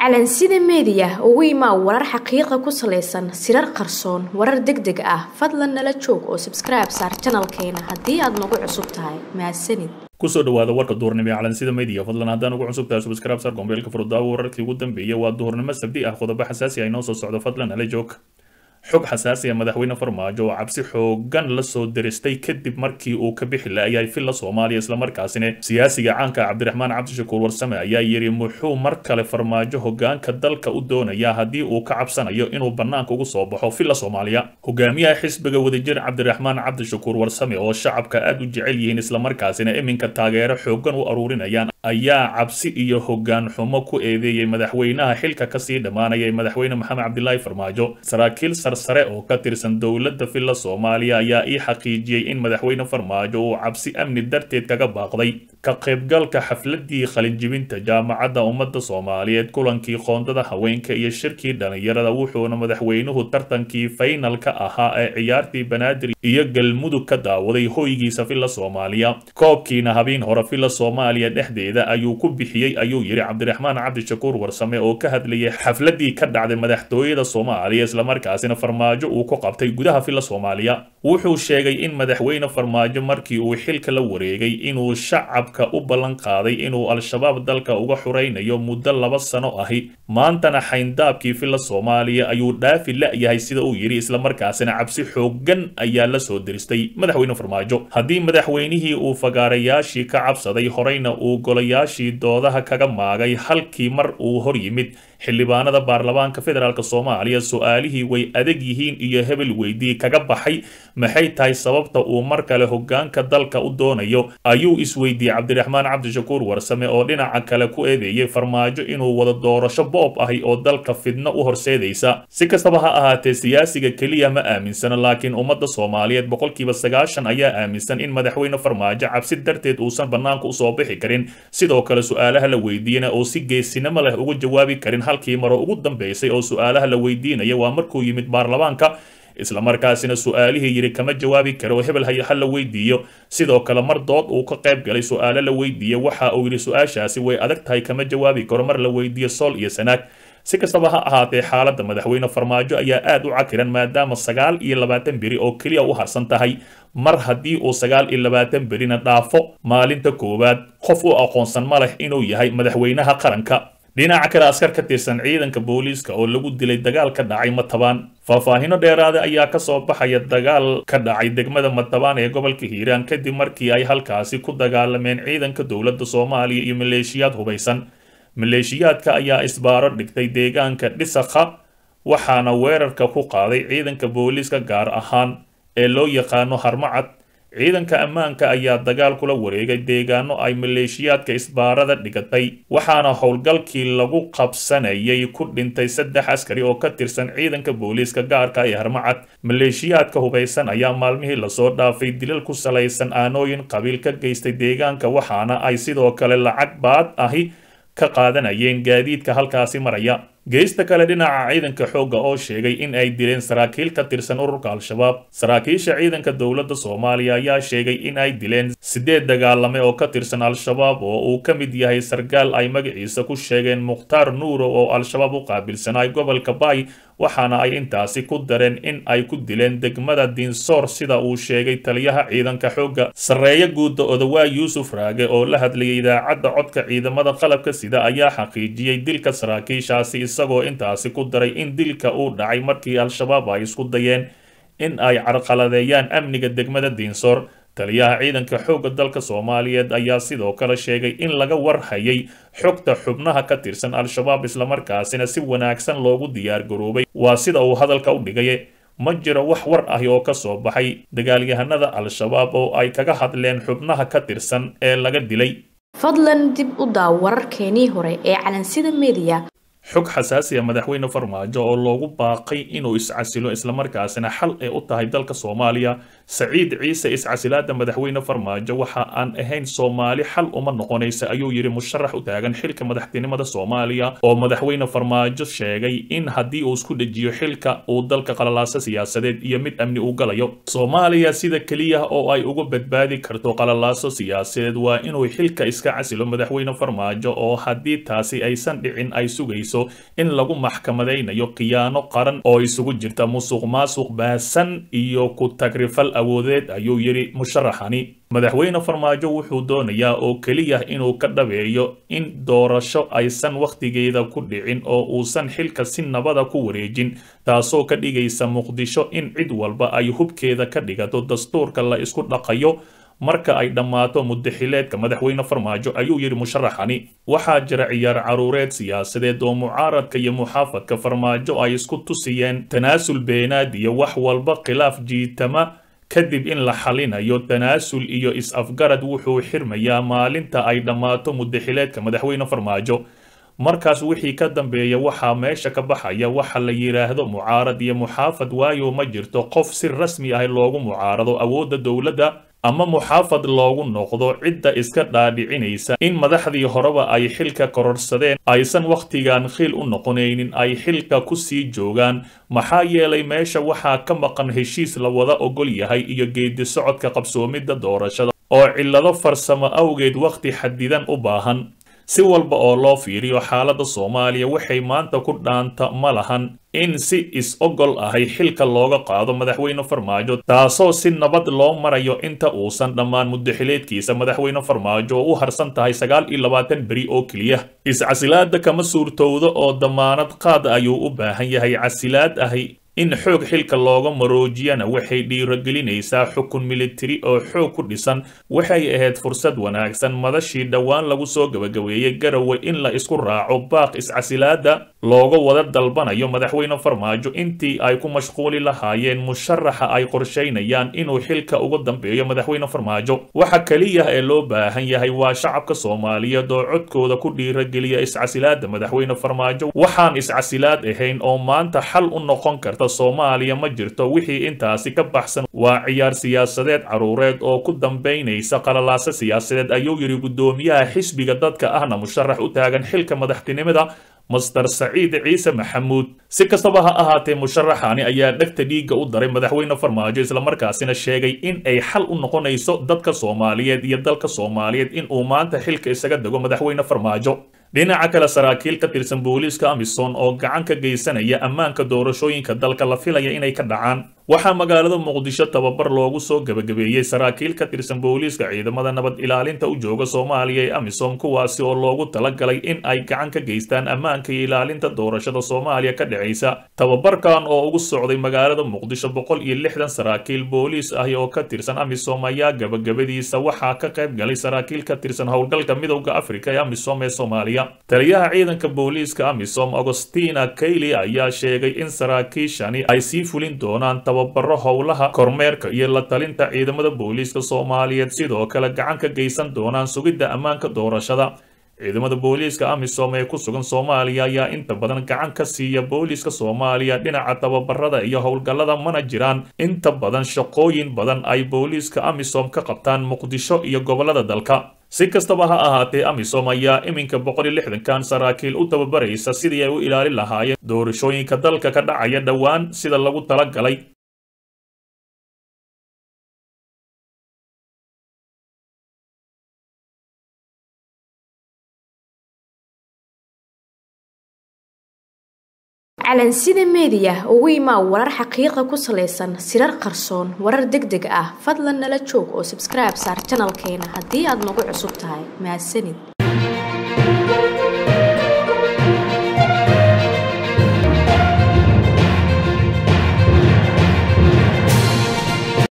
calansida meediya ugu imaa warar xaqiiqa ku salaysan sirar qarsoon warar deg deg ah fadlan nala joog oo sabskribe saar janalkeena haddii aad nagu cusub tahay mahadsanid kusoo dhawaada warka duhurnimo ee calansida media fadlan haddaan ugu cusub tahay subscribe sar gombeelka furdaawo wararkii ugu dambeeyay waa duhurnimo sabdi ah qodobo xasaasi ah inoo soo socdo fadlan nala joog xog xasaasi ah madaxweyne farmaajo oo cabsi xoogan la soo diristay kadib markii uu ka bixi laayay filla soomaaliya islamarkaasina siyaasiga caanka cabdiraxmaan cabdishakuur warsame ayaa yidhi muxuu mar kale farmaajo hogaanka dalka u doonayaa haddii uu ka cabsanayo inuu bannaanka ugu soo baxo filla soomaaliya hogaamiyaha xisbiga wadajir cabdiraxmaan cabdishakuur warsame oo shacabka aad u jecel yihiin islamarkaasina iminka taageero xoogan u aruurinayaan ayaa cabsi iyo hogaan xumo ku eedeeyey madaxweynaha xilka kasii dhammaanaya ee madaxweyne maxamed cabdilaahi farmaajo saraakiil sare oo ka tirsan dowladda filla soomaaliya ayaa ii xaqiijiyey in madaxweyne farmaajo uu cabsi amni darteed kaga baaqday ka qaybgalka xafladii qalinjibinta jaamacadda ummadda soomaaliyeed kulankii qoondada haweenka iyo shirkii dhallinyarada wuxuuna madaxweynuhu tartankii faynalka ahaa ee ciyaartii banaadir iyo galmudug ka daawaday hoygiisa filla soomaaliya koobkiina habeen hore filla soomaaliya dhexdeeda ayuu ku bixiyey ayuu yidhi cabdiraxmaan cabdishakuur warsame oo ka hadlayay xafladii ka dhacday madaxtooyada soomaaliya islamarkaasina farmaajo uu ku qabtay gudaha filla soomaaliya wuxuu sheegay in madaxweyne farmaajo markii uu xilka la wareegay inuu shacabka u ballan qaaday inuu al-shabaab dalka uga xuraynayo muddo laba sano ahi maantana xayndaabkii filla soomaaliya ayuu dhaafi la-yahay sida uu yidhi islamarkaasina cabsi xoogan ayaa la soo diristay madaxweyne farmaajo haddii madaxweynihii uu fagaarayaashii ka cabsaday horeyna uu golayaashii doodaha kaga maagay halkii mar uu hor yimid xildhibaanada baarlamaanka federaalk soomaaliya su-aalihii way adag yihiin iyo hebel weydii kaga baxay maxay tahay sababta uu mar kale hogaanka dalka u doonayo ayuu isweydiiyey cabdiraxmaan cabdishakuur warsame oo dhinaca kale ku eedeeyey farmaajo inuu wada doorasho boob ahi oo dalka fidno u horseedaysa si kastaba ha ahaatee siyaasiga keliya ma aaminsana laakiin ummadda soomaaliyeed boqolkiiba sagaashan ayaa aaminsan in madaxweyne farmaajo cabsi darteed uusan bannaanka usoo bixi karin sidoo kale su-aalaha la weydiiyana oo si geesinimo leh uga jawaabi karin halkii maro ugu dambeysay oo su-aalaha la weydiinaya waa markuu yimid baarlamaanka islamarkaasina su-aalihii yidhi kama jawaabi karo hebel ha la weydiiyo sidoo kale mar dood uu ka qayb galay su-aalo la weydiiya waxa uu yidhi su-aashaasi way adag tahay kama jawaabi karo mar la weydiiyo sool iyo sanaag si kastaba ha ahaatee xaaladda madaxweyne farmaajo ayaa aad u cakiran maadaama sagaal iyo labaatan beri oo keliya u harsan tahay mar haddii uu sagaal iyo labaatan berina dhaafo maalinta koowaad qof u aqoonsan ma leh inuu yahay madaxweynaha qaranka dhinaca kale askar ka tirsan ciidanka booliiska oo lagu dilay dagaal ka dhacay matabaan faahfaahino dheeraada ayaa kasoo baxaya dagaal ka dhacay degmada matabaan ee gobolka hiiraan kadib markii ay halkaasi ku dagaalameen ciidanka dowladda soomaaliya iyo maleeshiyaad hubaysan maleeshiyaadka ayaa isbaaro dhigtay deegaanka dhisakha waxaana weerarka ku qaaday ciidanka booliiska gaar ahaan ee loo yaqaano harmacad ciidanka ammaanka ayaa dagaal kula wareegay deegaano ay maleeshiyaadka isbaarada dhigatay waxaana howlgalkii lagu qabsanayay ku dhintay saddex askari oo ka tirsan ciidanka booliiska gaarka ee harmacad maleeshiyaadka hubaysan ayaa maalmihii lasoo dhaafay dilal ku salaysan aanooyin qabiil ka geystay deegaanka waxaana ay sidoo kale lacag baad ahi ka qaadanayeen gaadiidka halkaasi maraya geesta kale dhinaca ciidanka xoogga oo sheegay in ay dileen saraakiil ka tirsan ururka al-shabaab saraakiisha ciidanka dowladda soomaaliya ayaa sheegay in ay dileen siddeed dagaalame oo ka tirsan al-shabaab oo uu ka mid yahay sargaal ay magaciisa ku sheegeen mukhtaar nuuro oo al-shabaab u qaabilsanay gobolka baay waxaana ay intaasi ku dareen in ay ku dileen degmada dinsoor sida uu sheegay taliyaha ciidanka xoogga sarreeyo guudda odawaa yuusuf raage oo la hadlayay idaacadda codka ciidamada qalabka sida ayaa xaqiijiyey dilka saraakiishaasi isagoo intaasi ku daray in dilka uu dhacay markii al-shabaab ay isku dayeen in ay carqaladeeyaan amniga degmada diinsoor taliyaha ciidanka xoogga dalka soomaaliyeed ayaa sidoo kale sheegay in laga warhayay xogta xubnaha ka tirsan al-shabaab islamarkaasina si wanaagsan loogu diyaar garoobay waa sida uu hadalka u dhigay ma jiro wax war ahi oo ka soo baxay dagaalyahanada al-shabaab oo ay kaga hadleen xubnaha ka tirsan ee laga dilay fadlan dib u daaw wararkeenii hore ee calansida media xog xasaasi a madaxweyne farmaajo oo loogu baaqay inuu iscasilo islamarkaasina xal ee u tahay dalka soomaaliya saciid ciise iscasilaada madaxweyne farmaajo waxa aan ahayn soomaali xal uma noqonaysa ayuu yidhi musharax u taagan xilka madaxtinimada soomaaliya oo madaxweyne farmaajo sheegay in haddii uu isku dhejiyo xilka uu dalka qalalaaso siyaasadeed iyo mid amni uu galayo soomaaliya sida keliya oo ay uga badbaadi karto qalalaaso siyaasadeed waa inuu xilka iska casilo madaxweyne farmaajo oo haddii taasi aysan dhicin ay sugayso sheegayso in lagu maxkamadaynayo khiyaano qaran oo isugu jirta musuq maasuq baasan iyo ku tagrifal awoodeed ayuu yidhi musharaxani madaxweyne farmaajo wuxuu doonayaa oo keliya inuu ka dhabeeyo in doorasho aysan wakhtigeeda ku dhicin oo uusan xilka si nabada ku wareejin taasoo ka dhigaysa muqdisho in cid walba ay hubkeeda ka dhigato dastuurka la isku dhaqayo marka ay dhammaato muddaxileedka madaxweyne farmaajo ayuu yidhi musharaxani waxaa jira ciyaar caruureed siyaasadeed oo mucaaradka iyo muxaafadka farmaajo ay isku tusiyeen tanaasul beenaad iyo wax walba khilaaf jiitama kadib in la xalinayo tanaasul iyo is-afgarad wuxuu xirmayaa maalinta ay dhammaato muddaxileedka madaxweyne farmaajo markaas wixii ka dambeeya waxaa meesha ka baxaya waxa la yidhaahdo mucaarad iyo muxaafad waayo ma jirto qof si rasmi ah loogu mucaarado awoodda dowladda ama muxaafad loogu noqdo cidda iska dhaadhicinaysa in madaxdii horeba ay xilka kororsadeen aysan wakhtigan khiil u noqonaynin ay xilka ku sii joogaan maxaa yeelay meesha waxaa ka maqan heshiis la wada ogol yahay iyo geedi socodka qabsoomidda doorashada oo cillado farsamo awgeed wakhti xadidan u baahan si walba oo loo fiiriyo xaaladda soomaaliya waxay maanta ku dhaanta ma lahan in si is-ogol ahay xilka looga qaado madaxweyne farmaajo taasoo si nabad loo marayo inta uusan dhammaan muddaxileedkiisa madaxweyne farmaajo oo u harsan tahay sagaal iyo labaatan beri oo keliya is-casilaada kama suurtowdo oo damaanad qaad ayuu u baahan yahay casilaad ahi in xoog xilka looga maroojiyana waxay dhiirogelinaysaa xukun militari oo xoog ku dhisan waxay ahayd fursad wanaagsan madashii dhowaan lagu soo gabagabeeyey garowe in la isku raaco baaq is-casilaada looga wada dalbanayo madaxweyne farmaajo intii ay ku mashquuli lahaayeen musharaxa ay qorshaynayaan inuu xilka uga dambeeyo madaxweyne farmaajo waxa keliya ee loo baahan yahay waa shacabka soomaaliyeed oo codkooda ku dhiirogeliya is-casilaada madaxweyne farmaajo waxaan is-casilaad ahayn oo maanta xal u noqon karta soomaaliya ma jirto wixii intaasi ka baxsan waa ciyaar siyaasadeed caruureed oo ku dambaynaysa qalalaasa siyaasadeed ayuu yidhi guddoomiyaha xisbiga dadka ahna musharax u taagan xilka madaxtinimada master saciid ciise maxamuud si kastaba ha ahaatee musharaxani ayaa dhegta dhiigga u daray madaxweyne farmaajo islamarkaasina sheegay in ay xal u noqonayso dadka soomaaliyeed iyo dalka soomaaliyeed in uu maanta xilka isaga dego madaxweyne farmaajo dhinaca kale saraakiil ka tirsan booliiska amisom oo gacan ka geysanaya ammaanka doorashooyinka dalka la filaya inay ka dhacaan waxaa magaalada muqdisho tababar loogu soo gebagabeeyey saraakiil ka tirsan booliiska ciidamada nabad ilaalinta u jooga soomaaliya ee amisom kuwaasi oo loogu talagalay in ay gacan ka geystaan ammaanka iyo ilaalinta doorashada soomaaliya ka dhacaysa tababarkan oo ugu socday magaalada muqdisho boqol iyo lixdan saraakiil booliis ahi oo ka tirsan amisom ayaa gabagabadiisa waxaa ka qayb galay saraakiil ka tirsan howlgalka midowda afrika ee amisom ee soomaaliya taliyaha ciidanka booliiska amisom agostina kayli ayaa sheegay in saraakiishani ay sii fulin doonaan tababaro howlaha kormeerka iyo la talinta ciidamada booliiska soomaaliyeed sidoo kale gacan ka geysan doonaan sugidda ammaanka doorashada ciidamada booliiska amisom ee ku sugan soomaaliya ayaa inta badan gacan ka siiya booliiska soomaaliya dhinaca tababarada iyo howlgallada mana jiraan inta badan shaqooyin badan ay booliiska amisom ka qabtaan muqdisho iyo gobollada dalka si kastaba ha ahaatee amisom ayaa iminka boqol iyo lixdankan saraakiil u tababaraysa sidii ay u ilaalin lahaayeen doorashooyinka dalka ka dhacaya dhowaan sida lagu talagalay calansida meediya ugu imaa warar xaqiiqa ku salaysan sirar qarsoon warar deg deg ah fadlan nala joog oo sabskribe saar janalkeena haddii aad nagu cusub tahay mahadsanid